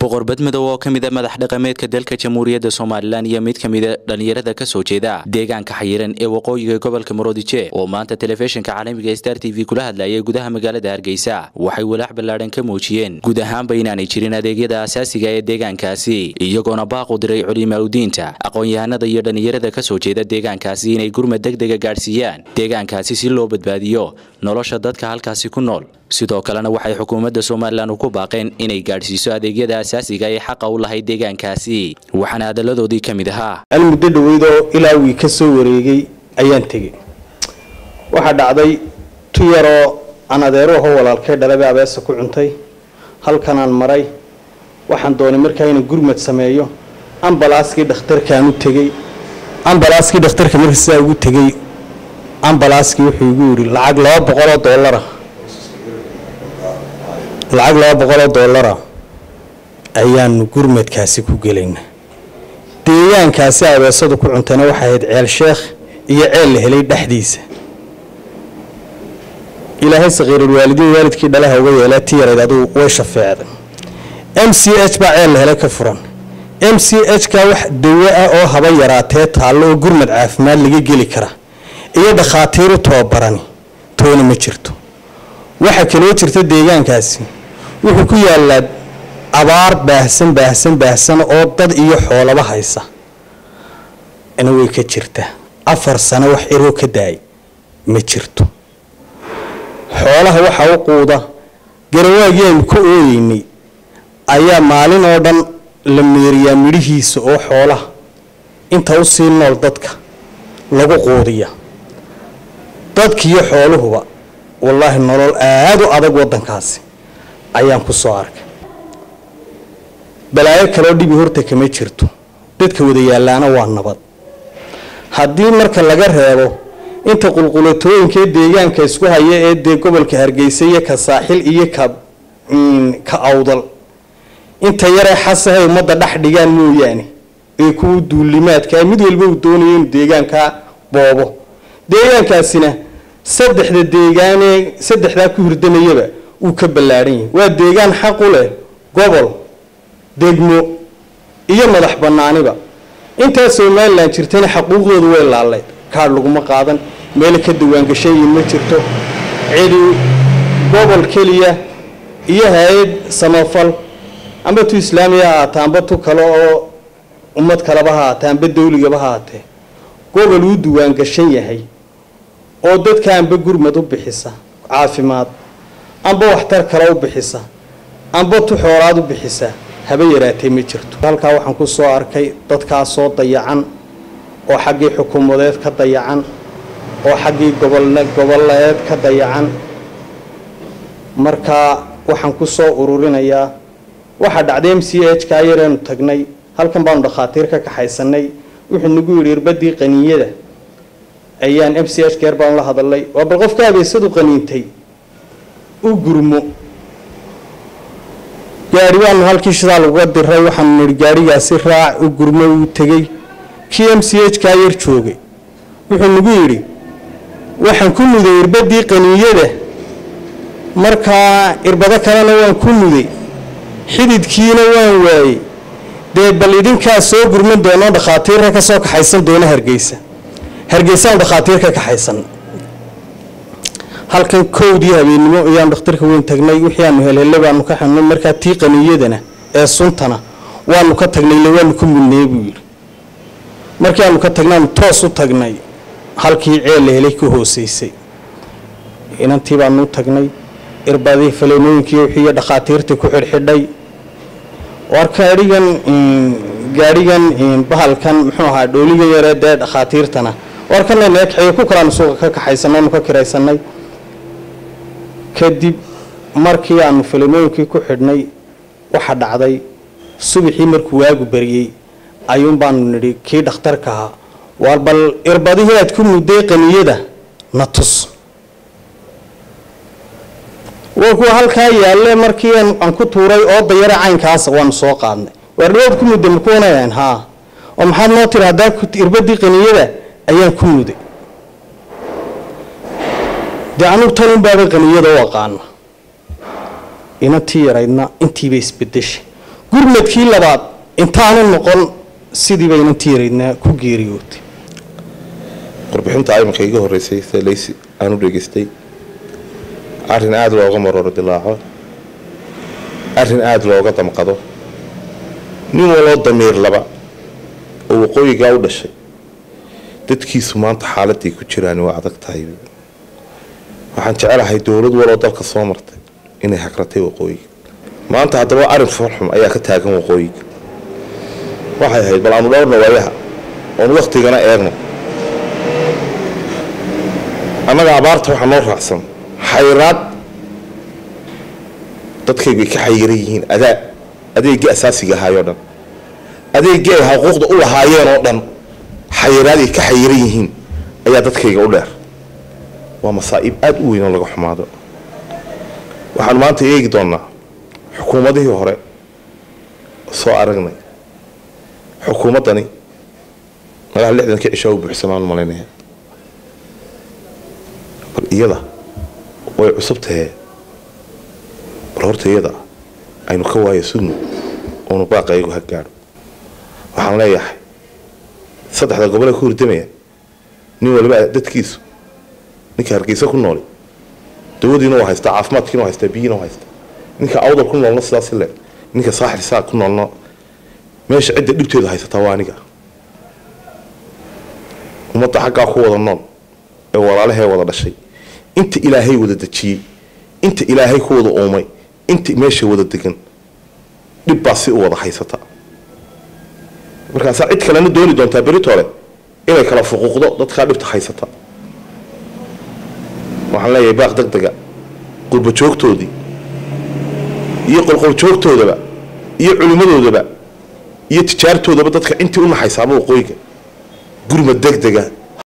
boqor badmadow oo ka mid a madax dhaqameedka dalka jamhuuriyadda somalilan iyo mid ka mida dhallinyarada ka soo jeeda deegaanka xayiran ee waqooyiga gobolka maroodije oo maanta telefishinka caalamiga star t v kula hadlayay gudaha magaalada hargeysa waxay walaac ballaadhan ka muujiyeen guud ahaanba inaanay jirin adeegyada asaasiga ee deegaankaasi iyagoona baaqu diray culimaaludiinta aqoon-yahanada iyo dhallinyarada ka soo jeeda deegaankaasi inay gurmad deg dega gaadhsiiyaan deegaankaasi si loo badbaadiyo nolosha dadka halkaasi ku nool sidoo kalena waxay xukuumadda somalilan ugu baaqeen inay gaadhsiiso adeegyada asaasiga ee xaqa u lahayd deegaankaasi waxaana hadalladoodii ka mid ahaa al muddo dhaweydoo ilaa wii ka soo wareegay ayaan tegey waxaa dhacday tu yaroo aan adeero aho walaalkay dhalaba abeesa ku cuntay halkanaan maray waxaan doonay markaa inaan gurmad sameeyo ambalaaskii dhakhtarkaan u tegey ambalaaskii dhakhtarka marka sidaa ugu tegey ambalaaskii wuxuu igu yidhi lacag laba boqoloo doolara lacag laba boqoloo doolara ayaanu gurmadkaasi ku gelaynaa deegaankaasi abeesadu ku cuntayna waxay ahayd ceel sheekh iyo ceel la helay dhexdiisa ilaahay sakiirulwaalidiin waalidkii dhalaha uga yeelaa ti yarayd aduu way shafeecday m c h baa ceel la helay ka furan m c h ka wax dawo ah oo haba yaraatee taallo oo gurmad caafimaad laga geli kara iyo dhakhaatiiru tababarani toona ma jirto waxaa kaloo jirta deegaankaasi wuxuu ku yaalaa abaar baahsan baahsan baahsan oo dad iyo xoolaba haysa ina way ka jirtaa afar sano wax iroo ka daay ma jirto xoolaha waxaa u quuda garawaagii aynu ka ooyeynay ayaa maalin oo dhan la meeriyaa midhihiisa oo xoolaha inta u sii nool dadka lagu quudiya dadkiiyo xooluhuba wallaahi nolol aada u adag waddankaasi ayaan ku soo arkay balaayo kaloo dhibi horta kama jirto dadka wada yaallaana waa nabad haddii marka laga reebo inta qulqulatooyinkee deegaanka isku haya ee dee gobolka hargeysa iyo ka saaxil iyo ka ka awdal inta yaree xasahay ummadda dhex dhigaan mooyaane ee kuwa duulimaadkaa mid walba uu doonayo inuu deegaankaa boobo deegaankaasina saddexda deegaanee saddexdaa ku hirdamayaba uu ka ballaadhan yahay waa deegaan xaq u leh gobol degmo iyo madax bannaaniba intaa somalilan jirtana xaquuqdoodu way laalayd kaadh laguma qaadan meel ka dawaangashayin ma jirto cidi gobol keliya iyo hay-ad samafal amba tu islaamiya ha haatee amba tu kale oo ummad kaleba ha haatee amba dawligaba ha haatee gobol uu diwaangashan yahay oo dadka amba gurmad u bixisa caafimaad amba waxtar kale u bixisa amba tu xoolaad u bixisa haba yaraatee ma jirto halkaa waxaan ku soo arkay dadkaasoo dayacan oo xaggii xukuumadeed ka dayacan oo xaggii goboln goboleed ka dayacan markaa waxaan ku soo ururinayaa waxaa dhacday m c h ka yareenu tagnay halkan baanu dhakhaatiir ka kaxaysanay wuxuu nagu yidhi irbadii qaniinyada ayaan m c h keer baanu la hadalnay waa bal qofka abeysadu qaniintay u gurmo gaari baanu halkii shidaa laguga diray waxaanu nihi gaarigaasi raac u gurmo uu tegey kii m c h kaa yar joogay wuxuu nagu yidhi waxaan ku muday irbadii qaniiyada markaa irbado kalena waan ku muday xididkiina waan waayey dee bal idinkaa soo gurman doonoo dhakhaatiirka ka soo kaxaysan doona hargeysa hargeysaan dhakhaatiir ka kaxaysan halkan kowdii habeennimo ayaanu dhakhtarka weyn tagnay wixii aanu helhelle baanu ka xidhnay markaa tii qaniiyadana ee suntana waanu ka tagnay le waanu ku mudnay buu yidhi markii aanu ka tagnaanu toos u tagnay halkii ceel la helay ka hooseysay inantii baanu u tagnay irbadii faleenooyinkii wixii iyo dhakhaatiirtii ku xidhxidhay war gaadhigan gaadhigan bahalkan muxuu ahaa dhooliga yaree dee dhakhaatiirtana war kana naga kaxeeyo ku kalaanu suuqa ka kaxaysanay aanu ka kiraysanay kadib markii aanu faleenooyinkii ku xidhnay waxa dhacday subaxii markuu waagu bariyey ayuun baanu nidhi kii dhakhtarka ahaa waar bal irbadihii aad ku mudday qaniyada na tus waa kuwa halkaa yaalle markii aan ku tuuray oo dayare caynkaasa waanu soo qaadnay waar dhawaad ku mudday makuwanayaan haa oo maxaad noo tiri haddaan irbadii qaniyada ayaan ku muday dee anugu tanun baaba qaniyada u aqaana inantii yaraydna intiiba isbedeshay gurmadkii labaad intaanu noqon sidii baynan tiiraydnaa ku geeriyootay warbixinta iminka iga horeysay sida leysi aan u dhegeystay arrin aada looga marooro dilaaco arrin aada looga damqado nin waloo damiir laba oo waqooyigaa u dhashay dadkiisu maanta xaaladay ku jiraan waa adag tahay waxaan jecelahay dowlad waloo dalka soo martay inay hagratay waqooyiga maanta haddaba arrin foorxum ayaa ka taagan waqooyiga waxay ahayd bal aanu dhowrna waayaha oon waktigana eegno annaga abaarta waxaa noo raacsan xayraad dadkaygu ay ka xayiran yihiin adaa adeegii asaasiga ahaayoo dhan adeegii ay xuquuqda u lahaayeen oo dhan xayiraad ay ka xayiran yihiin ayaa dadkayga u dheer waa masaa'ib aada u weyn oo laga xumaado waxaan maanta eegi doonnaa xukuumadihii hore soo aragnay xukuumaddani malaha lixdankii cishaa u buuxsamaan malaynaya bal iyada way cusub tahee bal horta iyada aynu ka waayo sugno oonu baaqaygu ha gaadho waxaan leeyahay saddexda gobol ee ku hurdamaya nin waliba dadkiisu ninka hargeysa ku nooli dawadiina waa haystaa caafimaadkiina waa haystaa biyiina waa haystaa ninka awdal ku noolna sidaas le ninka saaxil saa ku noolna meesha cidda dhibteedu haysataa waa aniga ummadda xaggaa ku wada nool ee walaalahee wada dhashay inta ilaahay wada dejiyey inta ilaahay ku wada uumay inta meesha wada degan dhib baa si u wada haysata markaasaa cid kalena dooni doontaa beritole inay kala fuquuqdo dadkaa dhibta haysata waxaan leeyahay baaq deg dega qurbajoogtoodii iyo qolqoljoogtoodaba iyo culimmadoodaba iyo tijaartoodaba dadka intii u naxaysaaba waqooyiga gurmad deg dega